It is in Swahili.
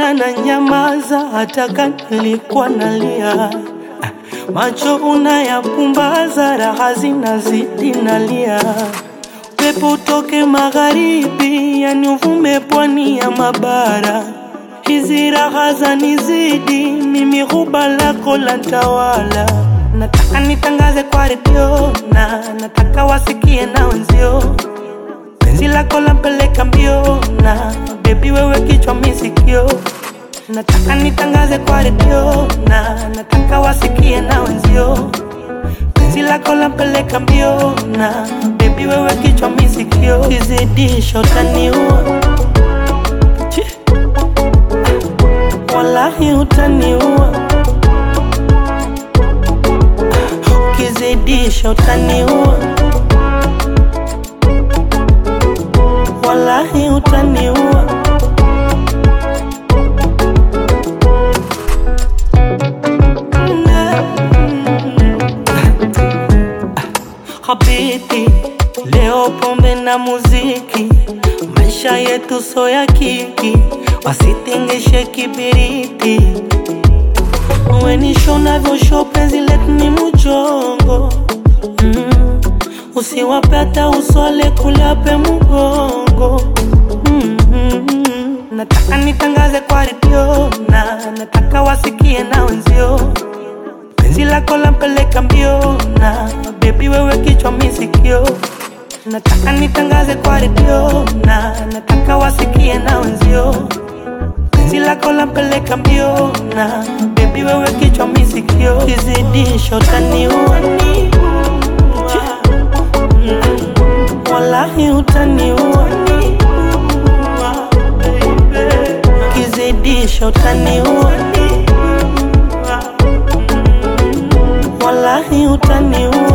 ukiniona na nyamaza, hata kama nilikuwa nalia. Macho unayapumbaza, raha zinazidi nalia. Pepo utoke magharibi, yani uvume pwani ya mabara. Hizi raha zanizidi, mimi huba lako la tawala. Nataka nitangaze kwa redio na nataka wasikie na wenzio penzi lako lampeleka mbio na bebi wewe kichwa misikio nataka nitangaze kwa redio na nataka wasikie na wenzio penzi lako lampeleka mbio na bebi wewe kichwa misikio kizidisha utaniua Chi. wallahi utaniua ukizidisha utaniua wallahi utaniua Habibi, leo pombe na muziki, maisha yetu so ya kiki, wasitengeshe kibiriti. Wenisho navyosho penzi letu ni mujongo mm. Usiwape hata uswale kulape mugongo mm -hmm. Nataka nitangaze kwa redio na nataka wasikie na wenzio penzi lako lampeleka mbio na bebi wewe kichwa misikio nataka nitangaze kwa redio na nataka wasikie na wenzio penzi lako lampeleka mbio na bebi wewe kichwa misikio kizidisho utaniua Chi. wallahi utaniua kizidisho utaniua wallahi utaniua